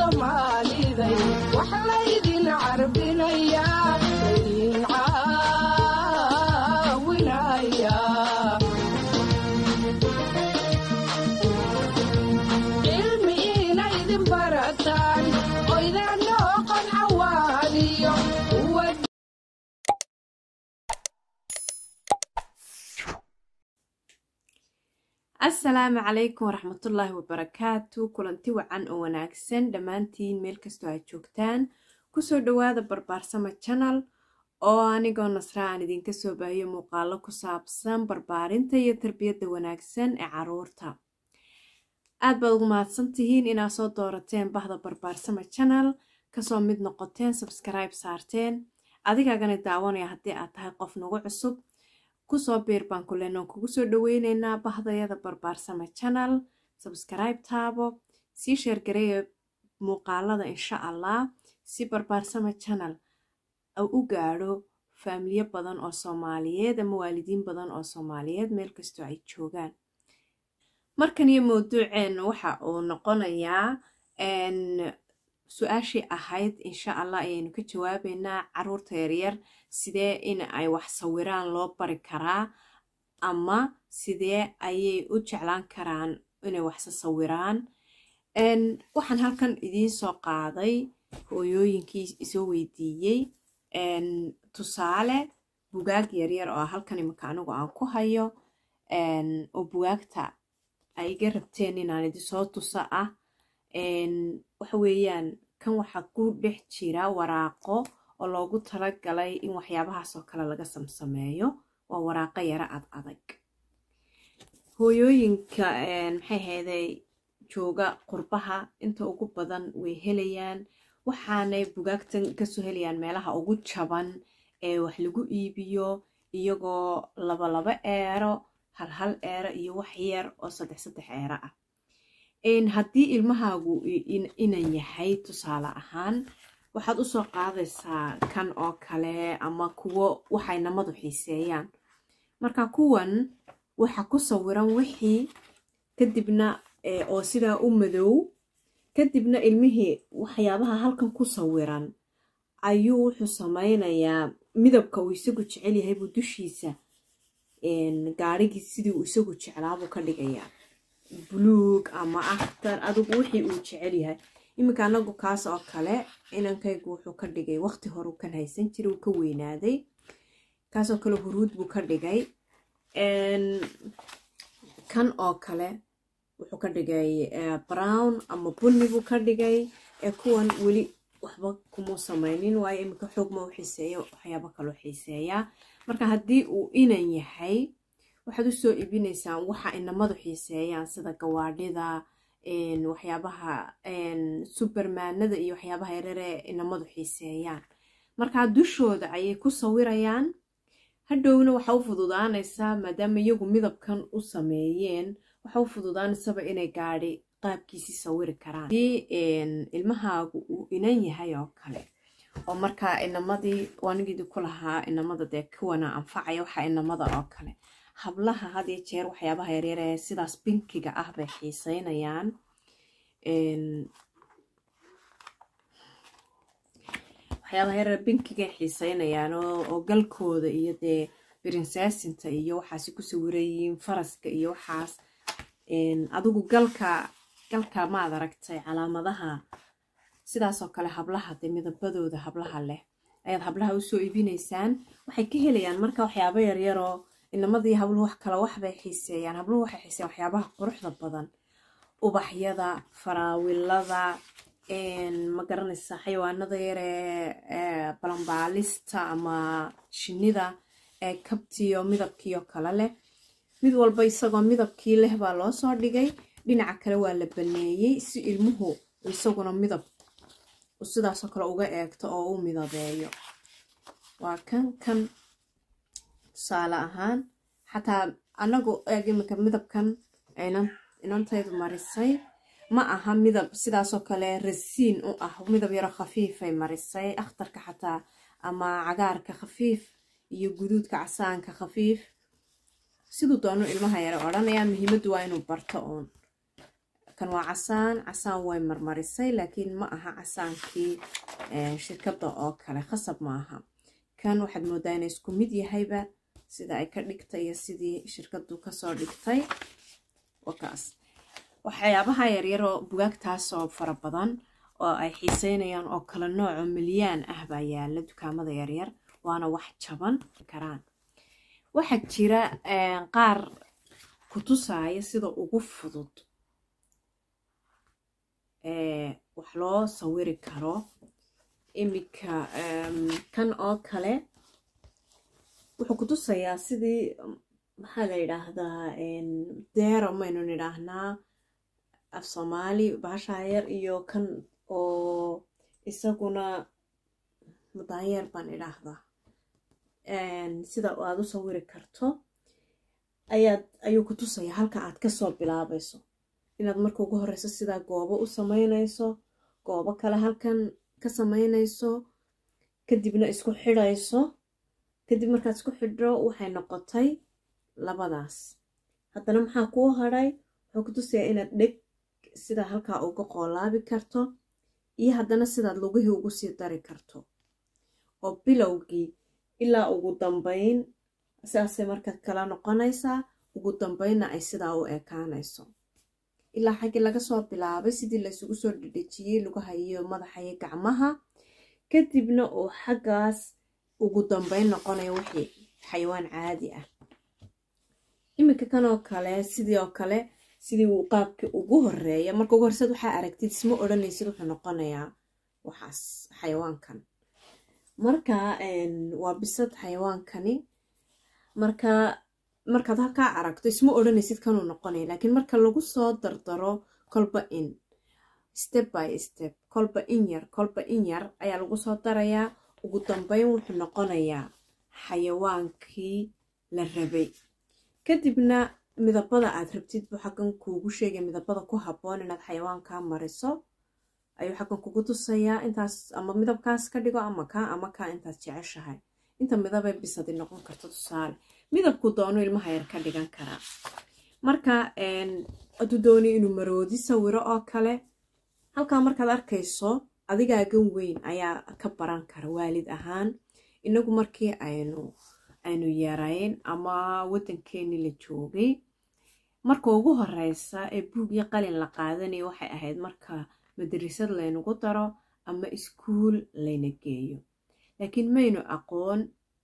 soomaaliday wax laydin carbinayaa laydin caawinaya cilmi inaydin barataan oydaan noqon cawaaniyo kuwa asalaamu calaykum waraxmatullaahi wabarakaatu kulanti wacan oo wanaagsan dhammaantiin meel kastoo aad joogtaan kusoo dhowaada barbaarsama janal oo anigoo nasra aan idinka soo baahiyo muuqaalo ku saabsan barbaarinta iyo tarbiyadda wanaagsan ee caruurta aad baad ugu mahadsan tihiin inaad soo doorateen bahda barbaarsama janal kasoo mid noqoteen sabskribe saarteen adigaagana daawanaya haddii aad tahay qof nagu cusub kusoo biir baan ku lenoon kugu soo dhaweyneynaa bahdayada barbaarsama janal sabskribe taabo sii sheergareeya muuqaalada insha allah si barbaarsama janal u gaadho faamiliyo badan oo soomaaliyeed ama waalidiin badan oo soomaaliyeed meel kastoo ay joogaan markan iyo mawduuceenna waxa uu noqonayaa su-aashii ahayd insha allah ayaynu ka jawaabeynaa caruurta yaryar sidee in ay wax sawiraan loo bari karaa ama sidee ayay u jeclaan karaan inay waxse sawiraan waxaan halkan idiin soo qaaday hooyooyinkii isoo weydiiyey tusaale bugaag yaryar oo halkan imika anigu aan ku hayo oo bugaagta ay iga rabteen inaan idinsoo tusa ah waxa weeyaan kan waxaa ku dhex jira waraaqo oo loogu talagalay in waxyaabahaas oo kale laga samsameeyo waa waraaqo yaro ad adag hooyooyinka maxay hayday jooga qurbaha inta ugu badan way helayaan waxaanay bugaagtan kasoo helayaan meelaha ugu jaban ee wax lagu iibiyo iyagoo labalaba eero hal hal eero iyo wax yar oo saddex saddex eero ah haddii ilmahaagu inan yahay tusaale ahaan waxaad usoo qaadaysaa kan oo kale ama kuwo waxay namadu xiiseeyaan marka kuwan waxa ku sawiran wixii kadibna oo sidaa u madow kadibna ilmihii waxyaabaha halkan ku sawiran ayuu wuxuu samaynayaa midabka uu isagu jecel yahay buu dushiisa gaarigii sidii uu isagu jeclaabuu ka dhigayaa buluug ama akhtar adigu wixii uu jecel yahay iminka anagu kaas oo kale inankaygu wuxuu ka dhigay waqti hore uu kan haysan jiray uu ka weynaaday kaasoo kale huruud buu ka dhigay kan oo kale wuxuu ka dhigay brown ama bunni buu ka dhigay kuwan weli waxba kuma samaynin waayo iminka xoog ma u xiiseeya waxyaabo kaloo xiiseeyaa marka haddii uu inan yahay waxaad usoo iibinaysaan waxa inamadu xiiseeyaan sida gawaadhida waxyaabaha subermaanada iyo waxyaabaha yarare inamadu xiiseeyaan markaa dushooda ayay ku sawirayaan hadhowna waxa u fududaanaysaa maadaama iyagu midabkan u sameeyeen waxa u fududaanaysaba inay gaadhi qaabkiisii sawiri karaan hadii ilmahaagu uu inan yahay oo kale oo markaa inamadii waanigeedii ku lahaa inamada dee kuwana anfacaya waxa inamada oo kale hablaha had iyo jeer waxyaabaha yaryar ee sidaas binkiga ah bay xiiseynayaan waxyaabaha yaryar binkigay xiiseynayaan oo galkooda iyo dee birinsaasinta iyo waxaasi ku sawirayiin faraska iyo waxaas adigu galka galka maad aragtay calaamadaha sidaasoo kale hablaha dee midabadooda hablaha leh ayaad hablaha usoo iibinaysaan waxay ka helayaan marka waxyaabo yaryaroo inamadii habluhu wax kale waxbay xiiseeyaan habluhu waxay xiiseeyaan waxyaabaha quruxda badan ubaxyada faraawilada ma garanaysa xayawaanada yaree balambaalista ama shinida ee kabtiyo midabkiio kale leh mid walba isagoo midabkii leh baa loo soo dhigay dhinaca kale waa la baneeyey si ilmuhu isaguna midab sidaasoo kale uga eegto oo u midabeeyo waa kan kan tusaale ahaan xataa anagu eeg iminka midabkan inantaydu marisay ma aha midab sidaasoo kale rasiin u ah midab yaro khafiifay marisay akhtarka xataa ama cagaarka khafiif iyo guduudka casaanka khafiif siduu doonu ilmaha yare odhanayaa muhiimaddu waa inuu barto uun kan waa casaan casaan way marmarisay laakiin ma aha casaankii shirkadda oo kale khasab ma aha kan waxaad moodaa inay isku mid yahayba sida ay ka dhigtay iyo sidii shirkaddu kasoo dhigtay wakaas waxyaabaha yaryaroo bugaagtaasoo fara badan oo ay xiiseynayaan oo kala nooco milyaan ah baa yaala dukaamada yaryar waana wax jaban karaan waxaa jira qaar kutusaya sida ugu fudud wax loo sawiri karo iminka kan oo kale wuxuu kutusayaa sidii maxaa la yidhaahdaa deero maynu nidhaahnaa af soomaali baashayar iyo kan oo isaguna mudaayeer baan idhaahdaa sida aad u sawiri karto ayaad ayuu ku tusayaa halka aad kasoo bilaabayso inaad marka ugu horeyso sidaa goobo u sameynayso goobo kale halkan ka sameynayso kadibna isku xidhayso kadib markaad isku xidho waxay noqotay labadaas haddana maxaa kuu hadhay wuxuu ku tusayaa inaad dheg sidaa halkaa uga qoolaabi karto iyo haddana sidaad lugihii ugu sii dari karto oo bilowgii ilaa ugu dambeyn sidaasay marka kala noqonaysaa ugu dambeynna ay sidaa u ekaanayso ilaa xaggii laga soo bilaabay sidii laysugu soo dhedhejiyey lugaha iyo madaxa iyo gacmaha kadibna uu xaggaas ugu dambeyn noqonayo wixii xayawaan caadi ah iminka kanoo kale sidii oo kale sidii uu qaabkii ugu horeeya marka ugu horseed waxaa aragtid isma odhanaysid wuxuu noqonayaa waxaas xayawaankan marka waa bisad xayawaankani marka markaad halkaa aragto isma odhanaysid kanuu noqonaya laakiin marka lagu soo dardaro kolba in step by step kolba in yar kolba in yar ayaa lagu soo darayaa ugu dambeyn wuxuu noqonayaa xayawaankii la rabay kadibna midabada aad rabtid buu xaggan kuugu sheegay midabada ku habboon inaad xayawaankaa mariso ayuu xaggan kugu tusayaa intaas ama midabkaas ka dhigo ama kaa ama kaa intaad jeceshahay inta midabay bisadi noqon karto tusaale midabku doono ilmaha yar ka dhigan karaa marka hadduu dooni inuu maroodi sawiro oo kale halkaa markaad arkayso adigaagan weyn ayaa ka baran kara waalid ahaan inagu markii aynu aynu yarayn ama waddankeennii la joogay marka ugu horeysa ee buug iyo qalin la qaadanaya waxay ahayd marka madarasad laynagu daro ama iskuul layna geeyo laakiin maynu aqoon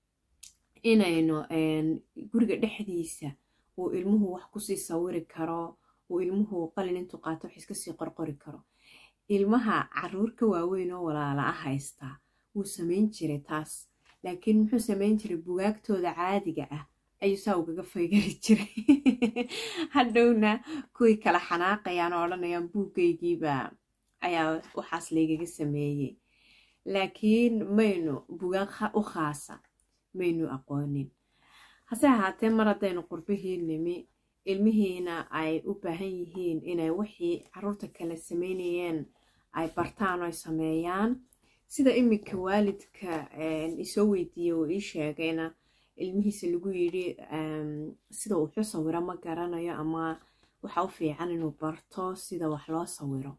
inaynu guriga dhexdiisa uu ilmuhu wax kusii sawiri karo uu ilmuhu qalin intuu qaato wax iskasii qorqori karo ilmaha caruur ka waaweyn oo walaala ah haystaa wuu samayn jiray taas laakiin muxuu samayn jiray bugaagtooda caadiga ah ayuu saa ugaga faygari jiray hadhowna kuwii kala xanaaqayaan oo odhanayaan buuggaygiiba ayaa waxaas laygaga sameeyey laakiin maynu bugaag u khaasa maynu aqoonin hase ahaatee mar haddaynu qurbihii nimi ilmihiina ay u baahan yihiin inay wixii caruurta kale sameynayeen ay bartaan oo ay sameeyaan sida iminka waalidka isoo weydiiyey oo ii sheegayna ilmihiisa lagu yidhi sida wuxuu sawiro ma garanayo ama waxa u fiican inuu barto sida wax loo sawiro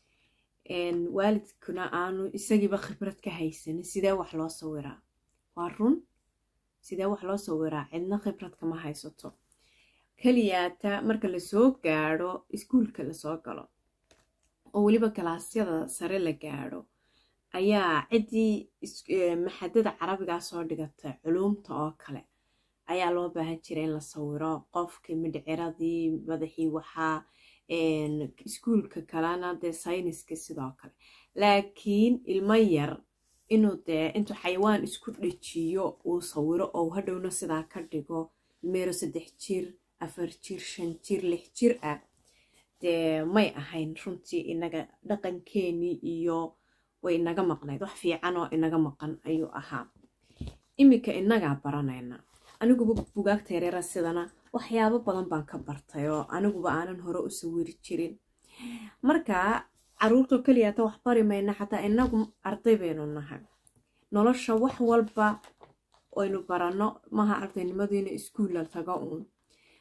waalidkuna aanu isagiiba khibrad ka haysanin sidee wax loo sawiraa waa run sidee wax loo sawiraa cidna khibrad kama haysato keliyaata marka lasoo gaadho iskuulka lasoo galo oo weliba galaasyada sare la gaadho ayaa ciddii maxadada carabigaa soo dhigatay culuumta oo kale ayaa loo baahan jira in la sawiro qofkii midhciradii madaxii waxaa iskuulka kalena dee sayniska sidoo kale laakiin ilmo yar inuu dee intuu xayawaan isku dhajiyo uu sawiro oo hadhowna sidaa ka dhigo meero saddex jir afar jir shan jir lix jir ah dee may ahayn runtii inaga dhaqankeenii iyo way inaga maqnayd wax fiican oo inaga maqan ayuu ahaa iminka inagaa baranayna aniguba bugaagta yareera sidana waxyaabo badan baan ka bartay oo aniguba aanan hore u sawiri jirin marka caruurtoo keliyaata wax bari mayna xataa inagu arday baynu nahay nolosha wax walba aynu baranno maha ardaynimadiina iskuulla tago uun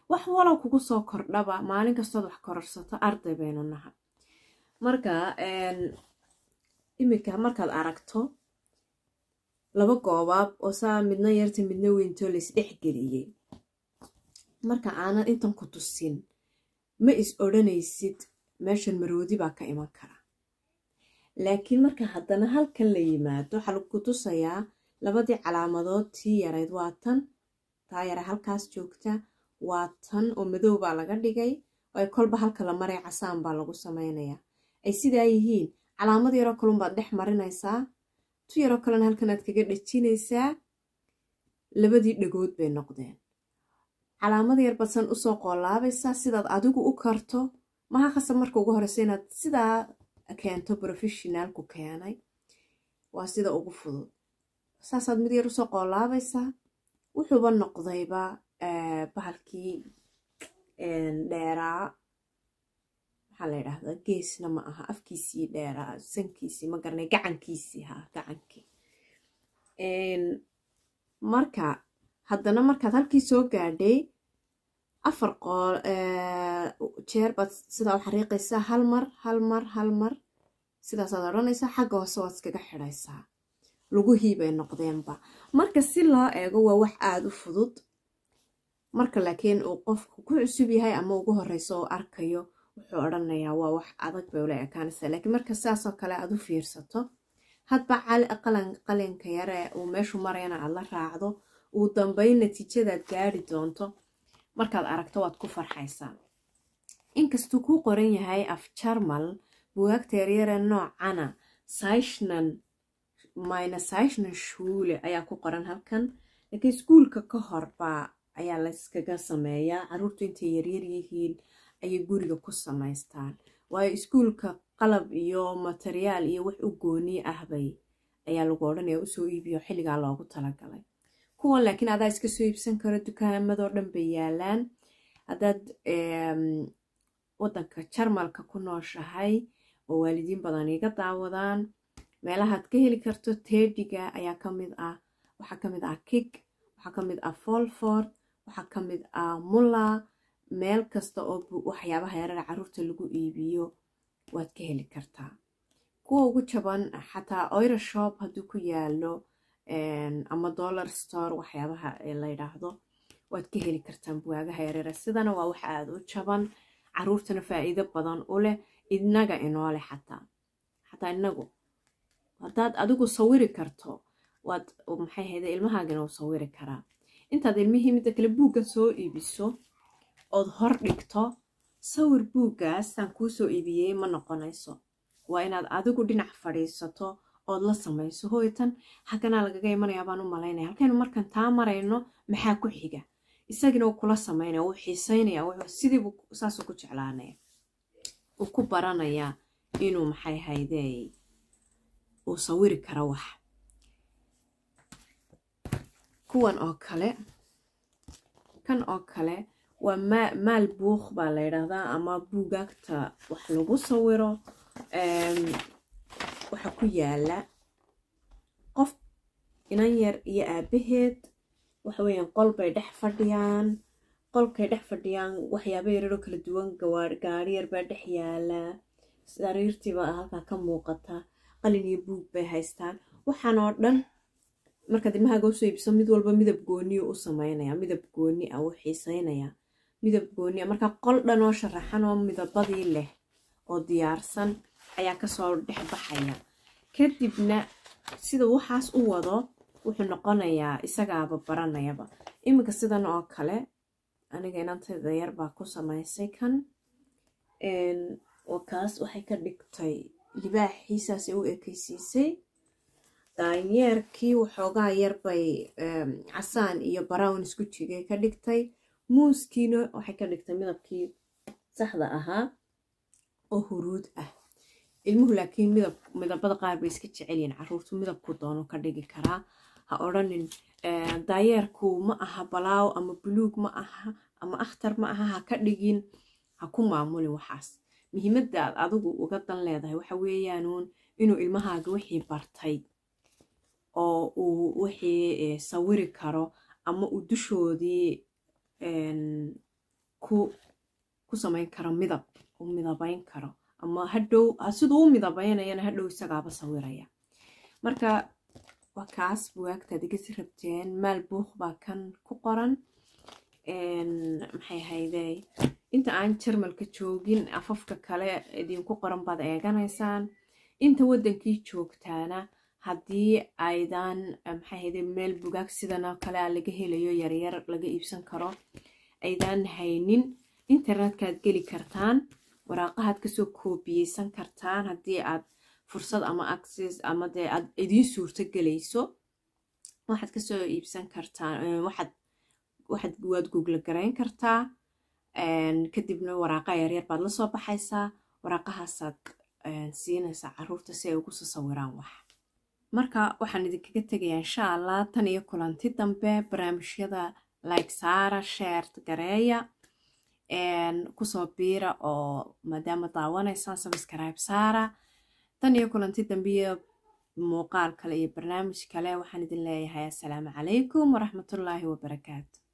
wax walow kugu soo kordhaba maalin kastood wax kororsato arday baynu naha marka iminka markaad aragto laba goobaab oo saa midna yarta midna weyntoo lays dhexgeliyey marka aanan intan ku tusin ma is odhanaysid meeshan maroodi baa ka iman kara laakiin marka haddana halkan la yimaado waxaa lagu tusayaa labadii calaamadood tii yarayd waa tan taa yara halkaas joogta waa tan oo madow baa laga dhigay oo ay kolba halka la maray casaan baa lagu samaynayaa ay sidaa yihiin calaamad yaroo kalunbaad dhex marinaysaa tu yaroo kalena halkanaad kaga dhejinaysaa labadii dhagood bay noqdeen calaamad yar badsan usoo qoolaabaysaa sidaad adigu u karto maha khasab marka ugu horeysa inaad sidaa keento professionaalku keenay waa sida ugu fudud saasaad mid yar usoo qoolaabaysaa wuxuuba noqdayba bahalkii dheeraa maxaa la yidhaahdaa geesna ma aha afkiisii dheeraa sankiisii ma garanay gacankiisii ha gacankii marka haddana markaad halkii soo gaadhay afar qool jeer baad sidaa u xariiqaysaa hal mar hal mar hal mar sidaasaad odhanaysaa xagga hoose waad iskaga xidhaysaa lugihii bay noqdeenba marka si loo eego waa wax aada u fudud marka laakiin uu qofku ku cusub yahay ama ugu horeyso oo arkayo wuxuu odhanayaa waa wax adag bay ula ekaanaysaa laakiin marka sidaasoo kale aad u fiirsato hadba qalinka yare uu meeshu marayana aad la raacdo uu dambeyn natiijadaad gaari doonto markaad aragto waad ku farxaysaa inkastuu kuu qoran yahay af jarmal bugaagta yaryare noocana saishnan mayna saishnan shuule ayaa ku qoran halkan laakiin iskuulka ka horbaa ayaa layskaga sameeyaa caruurtu intay yaryar yihiin ayay guriga ku samaystaan waayo iskuulka qalab iyo materiyaal iyo wax u gooni ahbay ayaa lagu odhanaya usoo iibiyo xilligaa loogu talagalay kuwan laakiin adaa iska soo iibsan karo dukaamadoo dhan bay yaalaan haddaad waddanka jarmalka ku nooshahay oo waalidiin badan iga daawadaan meelahaad ka heli karto teediga ayaa ka mid ah waxaa ka mid ah kig waxaa ka mid ah folford waxaa ka mid ah mulla meel kasta oo waxyaabaha yarar caruurta lagu iibiyo waad ka heli kartaa kuwa ugu jaban xataa oira shop hadduu ku yaalo ama dollar store waxyaabaha la yidhaahdo waad ka heli kartaan buwaagaha yarare sidana waa wax aada u jaban caruurtana faa'iido badan u leh inaga inooleh xataa xataa inagu haddaad adigu sawiri karto waad maxay hayde ilmahaagana u sawiri karaa intaad ilmihii midda kale buugga soo iibiso ood hor dhigto sawir buuggaasaan kuu soo iibiyey ma noqonayso waa inaad adigu dhinac fadhiisato ood la samayso hooytan haganaa lagaga imanayaa baan u malaynaya halkaynu markan taa marayno maxaa ku xiga isagina uu kula samaynaya wuu xiisaynaya sidiibu saasuu ku jeclaanaya uu ku baranayaa inuu maxay haydey uu sawiri karo wax kuwan oo kale kan oo kale waa maal buuq baa la yidhaahdaa ama buugaagta wax lagu sawiro waxaa ku yaala qof inan yar iyo aabaheed waxa weeyaan qol bay dhex fadhiyaan qolkay dhex fadhiyaan waxyaaba yararoo kala duwan gaari yar baa dhex yaala sariirtiibaa halkaa ka muuqata qalin iyo buug bay haystaan waxaan oo dhan markaad ilmahaaga usoo iibso mid walba midab gooniyu u samaynaya midab gooni ah uu xiisaynaya midab gooni ah markaa qol dhan oo sharaxan oo midabadii leh oo diyaarsan ayaa kasoo dhex baxaya kadibna sida waxaas u wado wuxuu noqonayaa isagaaba baranayaba iminka sidan oo kale aniga inantayda yar baa ku samaysay kan kaas waxay ka dhigtay libaaxiisaasay u ekeysiisay daanyeerkii waxoogaa yarbay casaan iyo brown isku jigay ka dhigtay muuskiina waxay ka dhigtay midabkii saxda ahaa oo huruud ah ilmuhu laakiin midab midabada qaar bay iska jecelyihin caruurtu midabku doono ka dhigi karaa ha odhanin daayeerku ma aha balaaw ama buluug ma aha ama akhtar ma aha ha ka dhigin ha ku maamulin waxaas muhiimadda aad adigu uga dan leedahay waxa weeyaanuun inuu ilmahaaga wixii bartay oo uu wixii sawiri karo ama uu dushoodii ku ku samayn karo midab u midabayn karo ama hadhow siduu u midabaynayana hadhow isagaaba sawiraya marka waa kaas buwaagtaad igasi rabteen maal buuq baa kan ku qoran maxay haydey inta aan jarmalka joogin afafka kale idinku qoran baad eeganaysaan inta waddankii joogtaana haddii aydan maxay hayde meel bugaag sidanoo kale a laga helayo yaryar laga iibsan karo aydan haynin internetkaad geli kartaan waraaqahaad kasoo koobiyeysan kartaan haddii aad fursad ama access ama dee aad idiin suurto gelayso waxaad kasoo iibsan kartaan waxaad waxaad waad google garayn kartaa kadibna waraaqa yaryar baad la soo baxaysaa waraaqahaasaad siinaysaa caruurta si ay ugu soo sawiraan wax marka waxaan idinkaga tegayaa insha allah tan iyo kulanti dambe barnaamijyada like saara sheert gareeya kusoo biira oo maadaama daawanaysaan subscribe saara tan iyo kulanti dambe iyo muuqaal kale iyo barnaamij kale waxaan idin leeyahay assalaamu calaykum waraxmatullaahi wabarakaatu